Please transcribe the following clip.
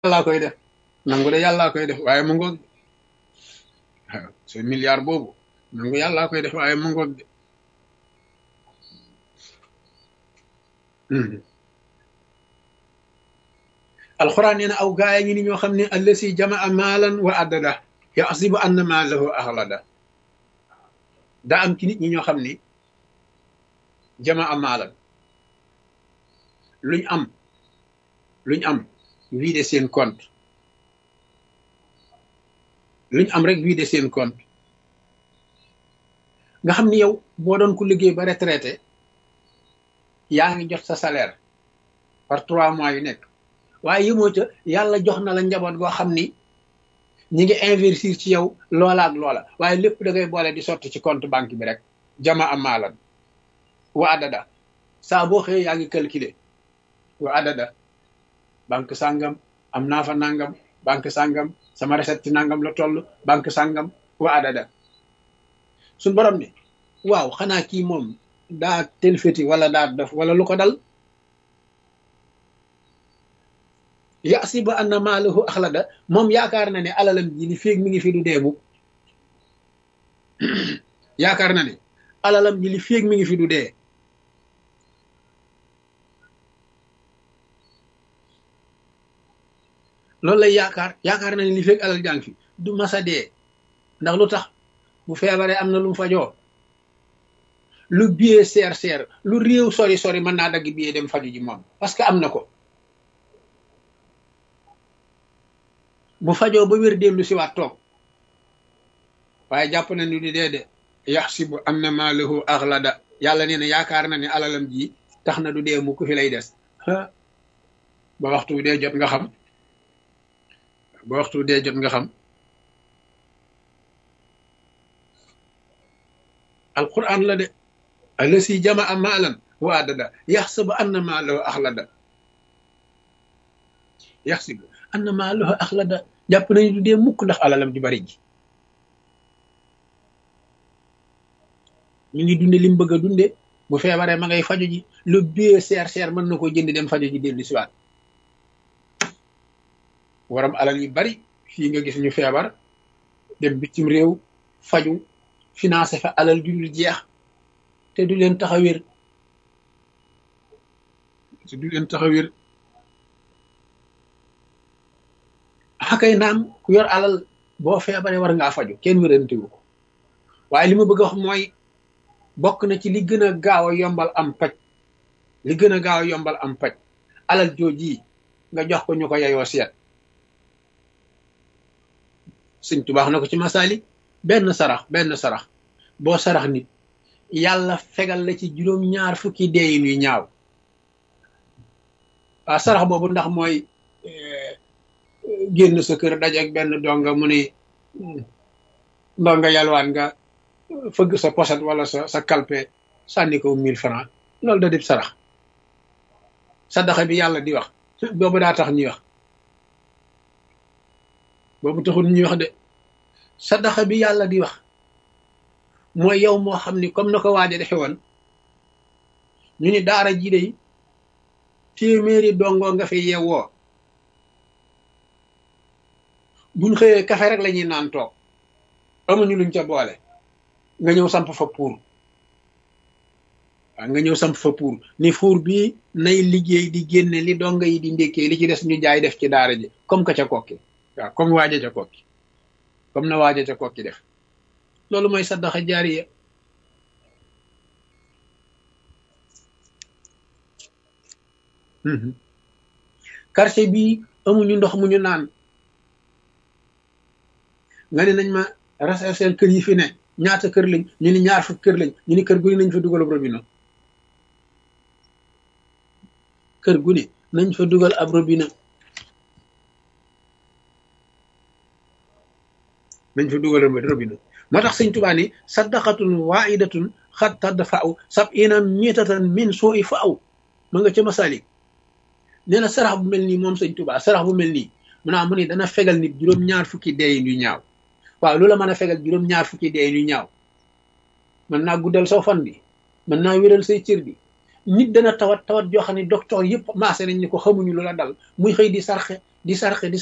yàllaa koy def nangu de yàllaa koy def waaye mu ngoog waaw ce milliard boobu nangu yàllaa koy def waaye mu ngoog de alxuraan nee na aw gaaya ngi ni ñoo xam ne allasi jamaa maalan wa addada yaxsibu anna maalahu axlada daa am ci nit ñi ñoo xam ni jamaa maalan luñ am luñ am vider seen compte luñ am rek vider seen compte nga xam ni yow boo doon ku liggéey ba retraité yaa ngi jot sa salaire par trois mois yu nekk waaye yëmoo ca yàlla jox na la njaboot goo xam ni ñi ngi investir ci yow loola ak loola waaye lépp da ngay boole di sotti ci compte banque bi rek jama am maalan wa adada saa boo xëyee yaa ngi calculer wa adada banque sàngam am naa fa nangam banque sàngam sama recette ci nangam la toll banque sàngam wa adada suñ borom ni waaw xanaa kii moom daa telfeti wala daa def wala lu ko dal yasibu anna maalahu axlada moom yaakaar na ne alalam ji li féeg mi ngi fi du dee mukk yaakaar na ne alalam ji li féeg mi ngi fi du dee loolu lay yaakaar yaakaar na ne li féeg alal jàng fi du masa dee ndax lu tax bu feebaree am na lu mu fajoo lu billet seer seer lu réew sori sori mën naa dagg billet dem faju ji moom parce que am na ko bu fajoo ba wér dellu si waat toog waaye jàpp na ni di dee de yaxsibu anna maalahu axlada yàlla nee na yaakaar na ne alalam ji tax na du dee mu ku fi lay des ba waxtu dee jot nga xam ba waxtu dee jot nga xam alquran la de alasi jamaa maalan wa adada yaxsibu anna maalahu axlada yaxsibu anna maalahu axlada jàpp nañu du dee mukk ndax alalam ju bari ji ñu ngi dunde li mu bëgg a dunde bu feebaree ma ngay faju ji lu bie seer seer mën na koo jënd dem faju ji dellu si waat waram alal yu bari fii nga gis ñu feebar dem bitim réew faju financé fa alal ju dul jeex te du leen tax a wér te du leen tax a wér xakay naam ku yor alal boo feebaree war ngaa faju kenn wérantewu ko waaye li ma bëgg a wax mooy bokk na ci li gën a gaaw a yombal am paj li gën a gaaw a yombal am paj alal jooji nga jox ko ñu ko yeyoo seet sëñ tubaax na ko ci masaali benn sarax benn sarax boo sarax nit yàlla fegal la ci juróom ñaar fukki deeyin yu ñaaw waaw sarax boobu ndax mooy génn sa kër dajeeg benn donga mu ni ndonga yalwaan nga fëgg sa poset wala sa sa kalpe sànni ko mille francs loolu da dib sarax sadaxa bi yàlla di wax boobu daa tax ñuy wax boobu taxul ñuy wax de sadaxa bi yàlla di wax mooy yow moo xam ni comme na ko waaja defe woon ñu ni daara ji dey téeméeri dongoo nga fi yeewoo buñ xëyee kafe rek la ñuy naan toog amuñu luñ ca boole nga ñëw samp fa pour waaw nga ñëw samp fa pour ni fuur bii nay liggéey di génne li donga yi di ndékkee li ci des ñu jaay def ci daara ji comme que ca kokki waaw comme waaja ca kokki comme na waaja ca kokki def loolu mooy saddaxa jaariya quartier bii amuñu ndox mu ñu naan nga ne nañ ma rechercher kër yi fi ne ñaata kër lañ ñu ni ñaar fukk kër lañ ñu ni kër gu ne nañ fa dugal ab robinet kër gu ne nañ fa dugal ab robinet nañ fa dugal ab robinet moo tax sëñ Tuubaa ni saddaqatun waahidatun xat tadfa'u sab'ina mitatan min suu'i fa'u ma nga ca masalik nee na sarax bu mel nii moom sëñ Tuubaa sarax bu mel nii mu naa mu ni dana fegal nit juróom-ñaar fukki deeyin yu ñaaw waaw loola mën a fegal juróom-ñaar fukki deeyin yu ñaaw mën naa guddal soo fan bi mën naa wéral say cër bi nit dana tawat tawat joo xam ne docteur yëpp maase nañ ni ko xamuñu lu la dal muy xëy di sarxe di sarxe di